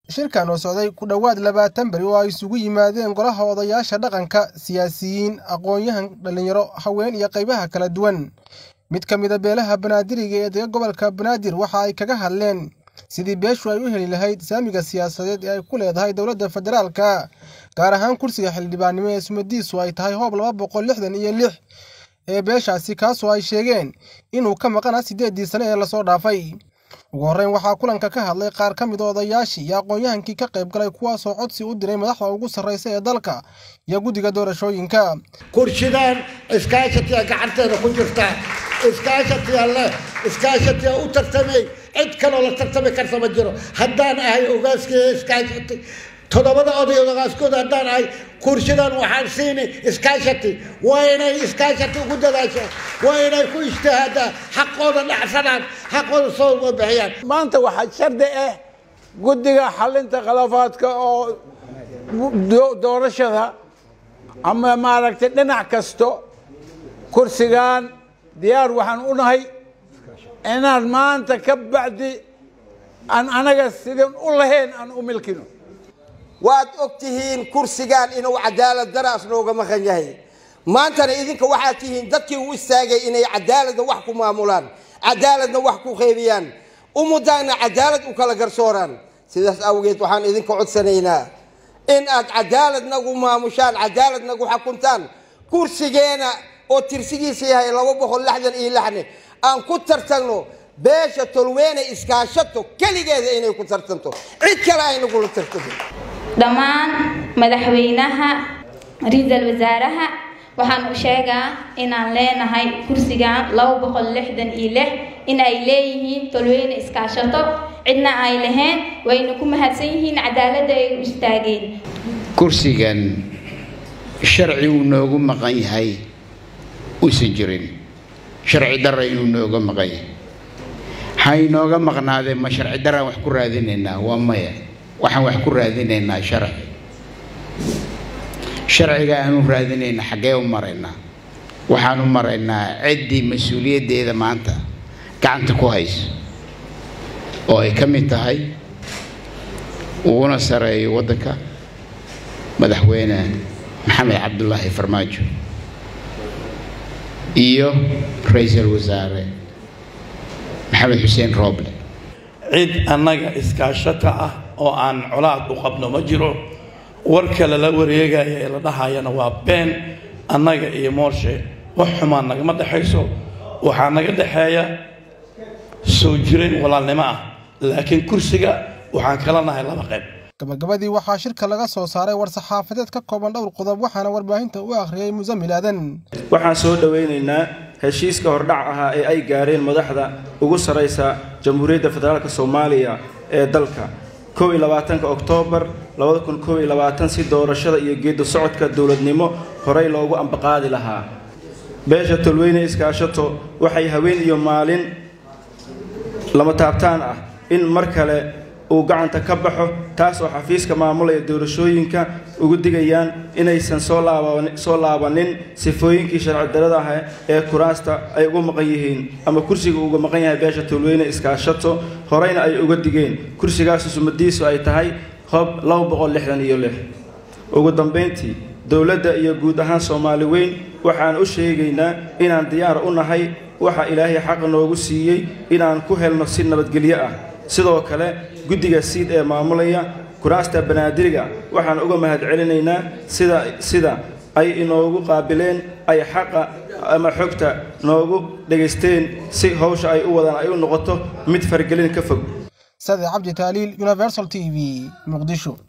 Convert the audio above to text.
shirkan oo socday ku dhowaad labaatan beri oo ay isugu yimaadeen golaha odayaasha dhaqanka siyaasiyiin aqoon-yahan dhallinyaro haween iyo qaybaha kala duwan mid ka mid a beelaha banaadiriga ee dega gobolka banaadir waxa ay kaga hadleen sidii beeshu ay u heli lahayd saamiga siyaasadeed ee ay ku leedahay dowladda federaalka gaar ahaan kursiga xildhibaannimo ee sumadiisu ay tahay hoob laba boqol lixdan iyo lix ee beeshaasi kaasoo ay sheegeen inuu ka maqana siddeeddii sane ee lasoo dhaafay ugu horreyn waxaa kulanka ka hadlay qaar ka mid a odayaashii iyo aqoon-yahankii ka qayb galay kuwaasoo codsi u diray madaxda ugu sarraysa ee dalka iyo guddiga doorashooyinka kursidaan iskaashatiya gacanteeda ku jirta iskaashatiya leh iskaashatiya u tartamay cid kaloo la tartami karta ma jiro haddaan ahay ogaaskii iskaashati toddobada oday ogaaskooda haddaan ahay kursidan waxaan siini iskaashati waa inay iskaashati ugu dadaashaan waa inay ku ijtihaadaan xaqooda dhacsanaan xaqooda soo uga bixiyaan maanta waxaa shardi ah guddiga xalinta khilaafaadka oo doorashada ama maaragtay dhinac kasto kursigan diyaar waxaan u nahay inaan maanta ka bacdi aan anaga sidin u lahayn aan u milkino waad og tihiin kursigan inuu cadaalad daraas nooga maqan yahay maantana idinka waxaad tihiin dadkii u istaagay inay cadaaladna wax ku maamulaan cadaaladna wax ku qeybiyaan ummaddaana cadaalad u kala garsooraan sidaas awgeed waxaan idinka codsanaynaa in aad cadaalad nagu maamushaan cadaalad nagu xakuntaan kursigeena oo tirsigiisa yahay laba boqol lixdan iyo lixne aan ku tartagno beesha tolweyne iskaashato keligeeda inay ku tartanto cid kale ay nagula tartanto dhammaan madaxweynaha ra-iisul wasaaraha waxaan u sheegaa inaan leenahay kursigan laba boqol lixdan iyo lix in ay leeyihiin tolweyne iskaashato cidna ay lahayn wayna ku mahadsan yihiin cadaaladda ay u istaageen kursigan sharci uu noogu maqan yahay uusan jirin sharci darra inuu nooga maqan yahay waxay nooga maqnaadeen ma sharci daraan wax ku raadinaynaa waa maya waxaan wax ku raadinaynaa sharci sharciga aanu raadinayna xaggee u maraynaa waxaan u maraynaa ciddii mas-uuliyaddeeda maanta gacanta ku hayso oo ay ka mid tahay uguna sareeyo waddanka madaxweyne maxamed cabdulaahi farmaajo iyo ra-iisul wasaare maxamed xuseen rooble cid annaga iskaashata ah oo aan colaad u qabno ma jiro warka lala wareegaya ee la dhahayana waa been annaga iyo moorshe wax xumaan nagama dhexayso waxaa naga dhexeeya soo jireen walaalnimo ah laakiin kursiga waxaan kala nahay laba qayb gabagabadii waxaa shirka laga soo saaray war-saxaafadeed ka kooban dhowr qodob waxaana warbaahinta u akhriyey musamil aadan waxaan soo dhowaynaynaa heshiiska hordhac ahaa ee ay gaareen madaxda ugu sarraysa jamhuuriyadda federaalk soomaaliya ee dalka kow iyo labaatanka oktoobar labada kun kow iyo labaatan si doorashada iyo geedda socodka dowladnimo horey loogu ambaqaadi lahaa beesha tolweyne iskaashato waxay haween iyo maalin lama taabtaan ah in mar kale uu gacanta ka baxo taas oo xafiiska maamulaya doorashooyinka ugu digayaan inaysan soo laabanin sifooyinkii sharci darada ah ee kuraasta ay ugu maqan yihiin ama kursiga uga maqan yahay beesha tolweyne iskaashato horeyna ay uga digeen kursigaasu sumadiisu ay tahay hoob laba boqol lixdan iyo lix ugu dambayntii dowladda iyo guud ahaan soomaali weyn waxaan u sheegaynaa inaan diyaar u nahay waxa ilaahay xaqa noogu siiyey inaan ku helno si nabadgelyo ah sidoo kale guddiga siid ee maamulaya kuraasta banaadiriga waxaan uga mahad celinaynaa sida sida ay inoogu qaabileen ay xaqa ama xogta noogu dhegaysteen si hawsha ay u wadaan ay u noqoto mid fargelin ka fog sade cabdi taaliil universal t v muqdisho